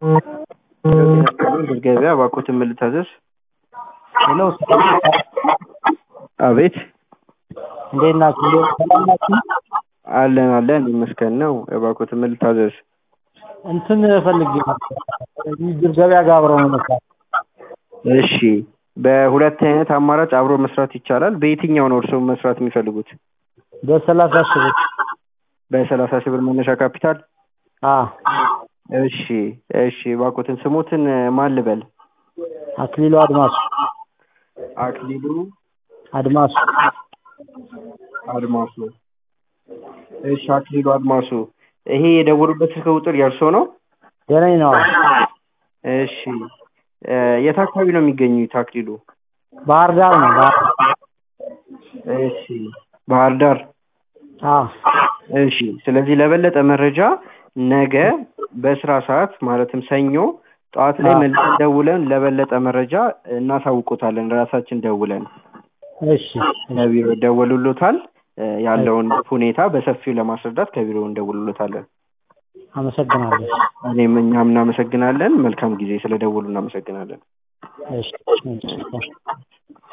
ገበያ እባክዎትን ምን ልታዘዝ? ሄሎ አቤት እንዴት ናችሁ? እንዴት ሰላም ናችሁ? አለን አለን ይመስገን ነው። እባክዎትን ምን ልታዘዝ? እንትን ፈልጌ ነበር እዚህ ገበያ ጋር አብረው ነው መስራት። እሺ በሁለት አይነት አማራጭ አብሮ መስራት ይቻላል። በየትኛው ነው እርስዎ መስራት የሚፈልጉት? በሰላሳ ሺህ ብር በሰላሳ ሺህ ብር መነሻ ካፒታል? አዎ እሺ እሺ እባክዎትን ስሞትን ማን ልበል? አክሊሉ አድማሱ አክሊሉ አድማሱ አድማሱ። እሺ አክሊሉ አድማሱ ይሄ የደወሉበት ስልክ ቁጥር የእርስዎ ነው? የኔ ነው። እሺ የት አካባቢ ነው የሚገኙት አክሊሉ? ባህር ዳር ነው። ባህር እሺ ባህር ዳር። አዎ እሺ ስለዚህ ለበለጠ መረጃ ነገ በስራ ሰዓት ማለትም ሰኞ ጠዋት ላይ መልሰን ደውለን ለበለጠ መረጃ እናሳውቆታለን ራሳችን ደውለን። እሺ ከቢሮ ይደወሉሎታል ያለውን ሁኔታ በሰፊው ለማስረዳት ከቢሮ እንደውልሎታለን። አመሰግናለሁ። እኔም እኛም እናመሰግናለን። መልካም ጊዜ ስለደወሉ እናመሰግናለን። እሺ እሺ